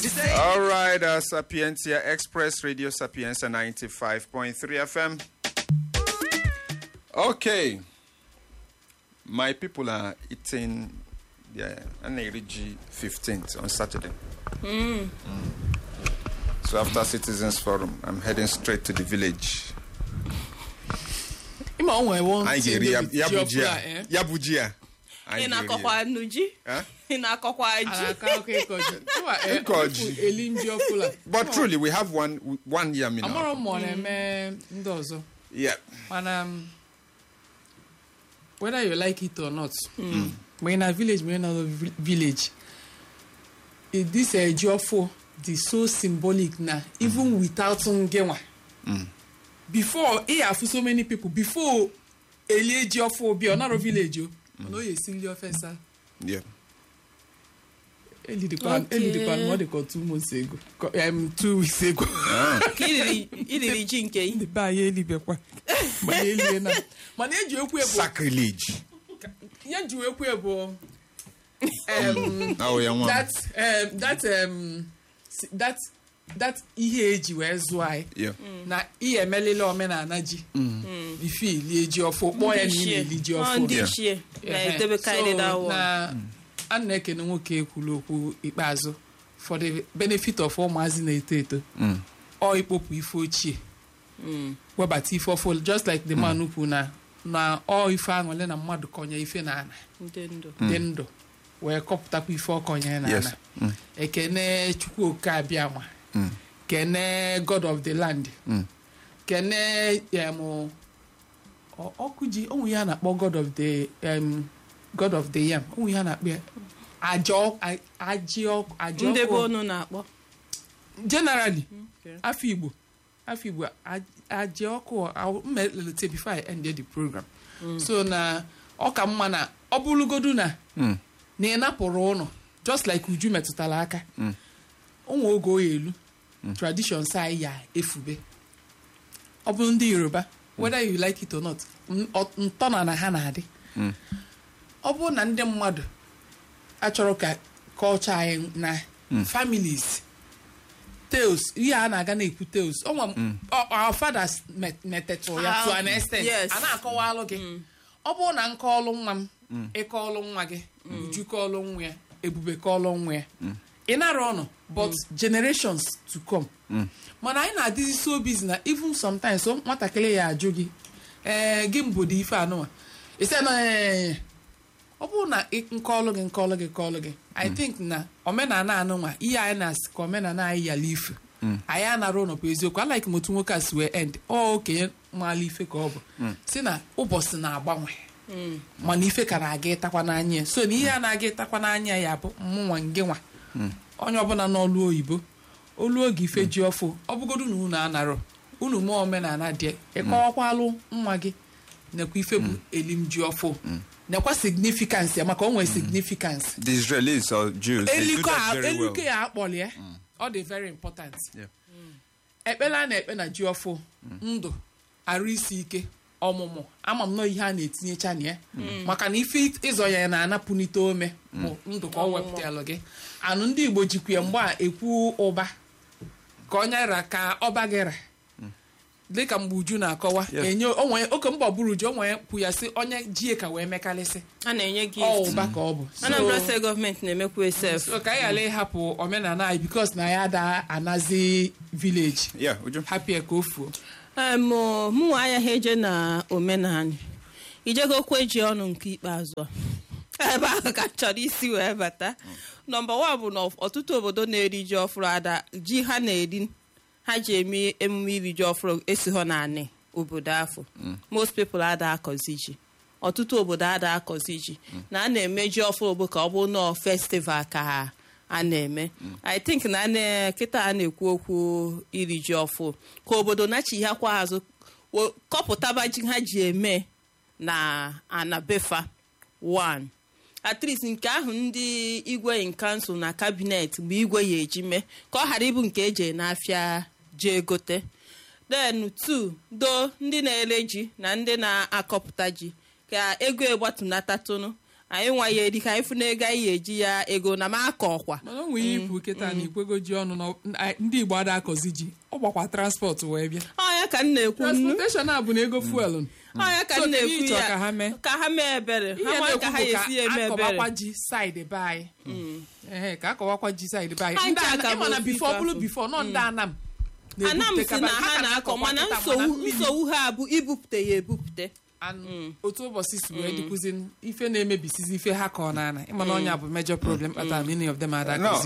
you say? All right, uh, Sapientia Express Radio Sapienza 95.3 FM. Okay. My people are eating their Anerigi 15th on Saturday. Mm. So after Citizens Forum, I'm heading straight to the village. ịma o nwere one Anyị thing ga-eri ya- David ya ji bụ ọfụrụ ji a, a. eh? Ya bụ ji a. ị Anyị ga-eri na-akọkwa nnu ji ya. ị na-akọkwa a ji na-aka akụkọ ịkọ ji Ịma, eh, Ịkọ ji. ofu eli ndị ọfụla But truly, we have one one yam in amarọ our m ma ọ na-eme ndị ọzọ Yeah. mana um, whether you like it or not ma ị na village ma ị na vi- village eh, this uh, ji ọfụ dị so symbolic na even without ngenwa before ị afụ so many people before elie ji ọfụ bịa ọ narọ village o mana o ya esi nri ofe nsa Yeah. elidikwa Okay. elidikwa ma ọ dị ka two months ago Ko- um, two weeks ago ka iriri iriri ji nke ị ndị be anyị elibekwa mana elie na mana eji ekwu ebu Sacrilege. ya ji ekwu ebu um, Oh, yeah, one. that um, that um, si- that that ihe eji wee zụọ anyị Yeah. na ihe emelele omenala ji ife ilie ji ọfụ kpọọ ya na ị na-eli ji Ọ ọfụ ndị Yeah. ichie Ehe. na-edebekarị So, that one. na a na-ekene nwoke ekwulu okwu ikpeazụ for the benefit of ụmụazị na-eto eto ọ ikpopụ ife ochie webata ife ọfụ just like the man kwu na na ọ ife aṅụle na mmadụ kọnye ife na ana ndị ndụ dị ndụ wee kọpụtakwa ife ọkọnye na Yes. ana ekene chukwu oke abịama kene god of the land kene em, ọ- ọkụ ji onwe ya na-akpọ god of the em, god of the yam onwe ya na-akpọ ya aja ọ- a- ajị ọkụ aja ndị be ọkụ onu na-akpọ generally Okay. afọ igbo afọ igbo aj- aja ọkụ I- m melite before I ended the program so na ọ ka mma na ọ bụrụgodu na na ị napụrụ ụnụ just like uju metụtara aka onwe oge oyi elu traditions anyị ya efube ọ bụrụ ndị yoruba whether you like it or not n- ọ- ntọna na ha na-adị ọ bụrụ na ndị mmadụ achọrọ ka kọlchọ anyị na families tales ihe a na-aga na-ekwu tales ọnwa our fathers met- metetụ ya to an extent Yes. a na-akọwalụ gị ọ bụrụ na nkọọlụ nwa m ịkọọlụ nwa gị uju kọọlụ nwa ya ebube kọọlụ nwa ya ị nara ọnụ but generations to come mana anyị na-adịzi so busy na even sometimes so nwatakịrị ya ajụ gị ee gị mbodo ife anụwa ise na ee ọ bụrụ na ị- nkọọlụ gị nkọọlụ gị kọọlụ gị i think na omenala anụnwa ihe anyị na-asị ka omenala anyị yala ife anyị anara ụlọ bụ eziokwu alaik m otu nwoke a si wee end ọ okenye maala ife ka ọ bụ si na ụbọchị na-agbanwe mana ife ka na-aga ịtakwa n'anya ya so na ihe a na-aga ịtakwa n'anya ya bụ mmụnwa nge nwa onye ọbụla n'ọlụ oyibo olu oge ife ji ọfụ ọ bụgodu na unu anarọ unu mee omenala dị ịkọwakwalụ nwa gị nekwa ife bụ elim ji ọfụ nekwa significance ya maka o nwere significance The Israelis or Jews, they do eluko that a very well. eluko ya akpọli ya ọ dị very important Yeah. ekpere a na-ekpe na ji ọfụ ndụ arụ isi ike ọmụmụ ama m nọ ihe a na-etinyecha na ya maka na ife ịzọ ya na-anapụnite ome bụ ndụ ka ọ wepụtalụ gị anụ ndị igbo jikwa ya mgbe a ekwu ụba ka onye ra ka ọba gị ra dịka mgbe uju na-akọwa Yes. enye onwe oke mgbe ọbụrụ uju onwe kwu ya sị onye jie ka wee mekarịsị a na-enye ọ gift ụba ka ọ bụ So- Anambra steeti gọọmenti na-emekwa esef so ka anyị ghara ịhapụ omenala anyị bikos na ya ada anazi vileji Yeah, Uju. hapịa ka o fuo mụ mụnwa agaghị eje na omenala ijegokwe ji ọnụ nke ikpeazụ a ebe ahụ ka m chọrọ isi wee bata nọmba wan bụ na ọtụtụ obodo na-eri ji ọfụrụ ada ji ha na-eri ha ji eme emume iri ji ọfụrụ esighọ naanị obodo afọ most people ada akọzi ji ọtụtụ obodo ada akọzi ji na a na-eme ji ọfụrụ bụ ka ọ bụ nọọ festival ka ha a na-eme i think na a na- kịta a na-ekwu okwu iri ji ọfụ ka obodo nachighakwa azụ wo- kọpụtaba ji ha ji eme na anabefa 1 at least nke ahụ ndị igwe in kansụl na kabinet bụ igwe ya eji mee ka ọ ghara ịbụ nke eji n'afịa jee gote then two do ndị na-ere ji na ndị na-akọpụta ji ka ego egbatunata tụnụ anyị nwa ya eri ka anyị fụna ego anyị eji ya ego na m akọ ọkwa mana o nwere ihe ikwu kịta na ikwego ji ọnụ na ndị igbo ada akọzi ji ọ gbakwa transport wee bịa ọnya ka m na-ekwu nnu transportation a bụ na ego fuel ọnya ka So, m kedu na-ekwu ihe ị chọrọ ya ka ha mee? ka ha mee ebere ha ihe nwa ka ha na-ekwu bụ esi eme ka ebere akọwakwa ji side be anyị Ehe, ka akọwakwa ji side be anyị Ha Ndị ncha Ana- ka ịma na bụ bifo ofu bụrụ ife bifo nọ ndị anam anam si na na-ebupụtekarị- ha ka na-akọ na-akọkwa mana kịta, nsogbu mmiri nsogbu ha bụ ibupụte ya ebupụte and otu ụbọchị si wee dịkwuzi ife na-emebisizi ife ha kọọ n'ana ịma na ọnya bụ major problem kpatara many of them ada No,